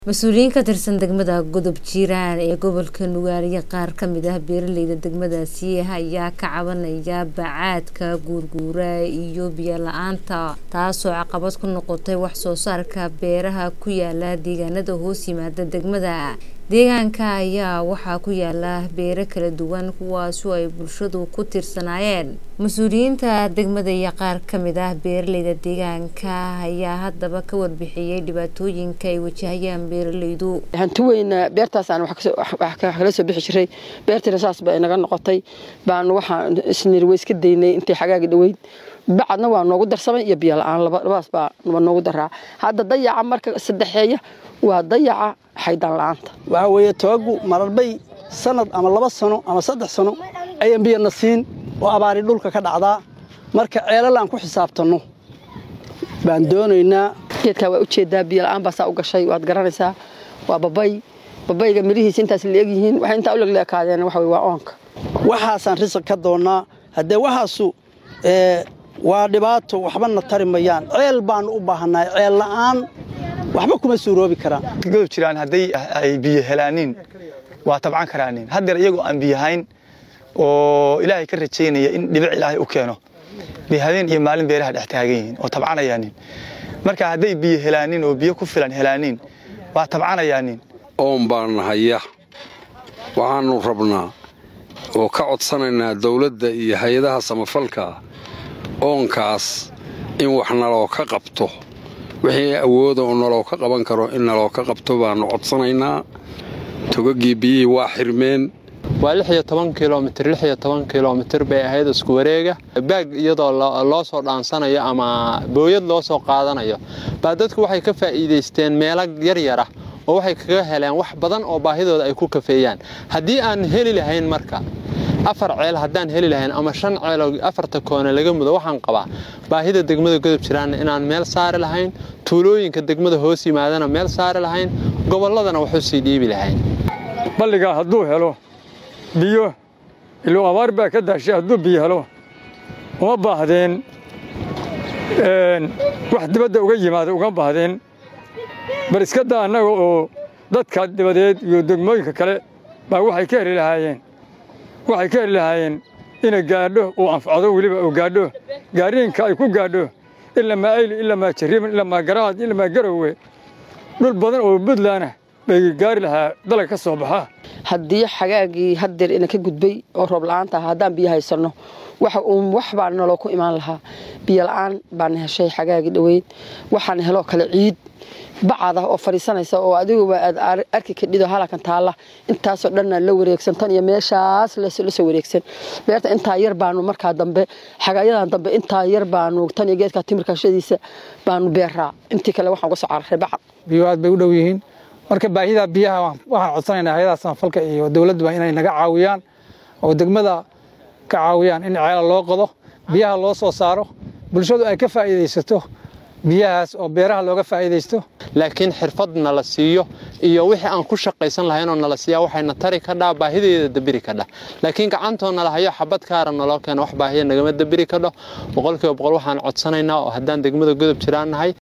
mas-uuliyiin ka tirsan degmada godob jiiraan ee gobolka nugaaliya qaar kamid ah beeraleyda degmadaasi ayaa ka cabanaya bacaadka guurguura iyo biyo la-aanta taasoo caqabad ku noqotay wax soo saarka beeraha ku yaala deegaanada hoos yimaada degmada deegaanka ayaa waxaa ku yaala beero kala duwan kuwaasoo ay bulshadu ku tirsanaayeen mas-uuliyiinta degmada iyo qaar kamid ah beeraleyda deegaanka ayaa haddaba ka warbixiyey dhibaatooyinka ay wajahayaan beeraleydu hanti weyn beertaasaan wax kala soo bixi jiray beertiina saas ba inaga noqotay baanu waxaan isnir way iska daynay intay xagaagi dhoweyd bacadna waa noogu darsamay iyo biyo la-aan labadaas baa noogu daraa hadda dayaca marka saddexeeya waa dayaca xaydaan la-aanta waxaa weeye tobagu mararbay sanad ama laba sano ama saddex sano ayaan biyana siin oo abaari dhulka ka dhacdaa marka ceelal aan ku xisaabtanno baan doonaynaa geedkaa waa ujeedaa biyo la-aan baasaa u gashay waad garanaysaa waa babay babayga midhihiisa intaas la egyihiin waxay intaa u legleekaadeen waxa waa oonka waxaasaan risaq ka doonnaa haddee waxaasu waa dhibaato waxbana tari mayaan ceel baanu u baahannahay ceel la'aan waxba kuma suuroobi karaan godob jiraan hadday ay biyo helaaniin waa tabcan karaanin haddeer iyagoo aan biyahayn oo ilaahay ka rajaynaya in dhibic ilaahay u keeno bay habeen iyo maalin beeraha dhex taagan yihiin oo tabcanayaanin marka hadday biyo helaanin oo biyo ku filan helaanin waa tabcanayaanin oon baan haya waxaannu rabnaa oo ka codsanaynaa dawladda iyo hay-adaha samafalka oonkaas in wax naloo ka qabto wixii awooda oo naloo ka qaban karo in naloo ka qabto baannu codsanaynaa togagii biyihii waa xirmeen waa lix iyo toban kilomitir lix iyo toban kilomitir bay ahayd isku wareega baag iyadoo loo soo dhaansanayo ama booyad loo soo qaadanayo baa dadku waxay ka faa'iidaysteen meelo yaryara oo waxay kaga heleen wax badan oo baahidooda ay ku kafeeyaan haddii aan heli lahayn marka afar ceel haddaan heli lahayn ama shan ceeloo afarta koone laga mudo waxaan qabaa baahida degmada godob jiraanna inaan meel saari lahayn tuulooyinka degmada hoos yimaadana meel saari lahayn gobolladana waxu sii dhiibi lahayn balligaa hadduu helo biyo iluu abaar baa ka daashay hadduu biyo helo uma baahdeen wax dibadda uga yimaada uga baahdeen bal iska daa annaga oo dadka dibadeed iyo degmooyinka kale baa waxay ka heli lahaayeen waxay ka heli lahaayeen inay gaadho uu anfacdo weliba uu gaadho gaariinka ay ku gaadho ilamaa ayli ilamaa jariiban ilamaa garaad ilamaa garowe dhul badan oo buntlandah bay gaari lahaa dalag ka soo baxa haddii xagaagii haddeer ina ka gudbay oo roob la-aanta ah haddaan biyo haysanno waxa uun wax baa naloo ku imaan lahaa biyo la-aan baana heshay xagaagii dhoweyd waxaana heloo kale ciid bacad ah oo fadhiisanaysa oo adiguba aad arki kadhido halakan taalla intaasoo dhanna la wareegsan tan iyo meeshaas la soo wareegsan beerta intaa yar baanu markaa dambe xagaayadan dambe intaa yar baanu tan iyo geedka timirkashadiisa baanu beeraa intii kale waxaan uga soo cararay bacad biyo aad bay u dhow yihiin marka baahida biyaha waxaan codsanaynaa hayadaha samafalka iyo dowladduba inay naga caawiyaan oo degmada ka caawiyaan in ceela loo qodo biyaha loo soo saaro bulshadu ay ka faa'iidaysato biyahaas oo beeraha looga faa'iidaysto laakiin xirfad nala siiyo iyo wixii aan ku shaqaysan lahaynoo nala siiyaa waxayna tari kadhaa baahideeda dabiri kadha laakiin gacantoo nala hayo xabad kaara naloo keena wax baahiya nagama dabiri kadho boqolkiiba boqol waxaan codsanaynaa oo haddaan degmada godob jiraan nahay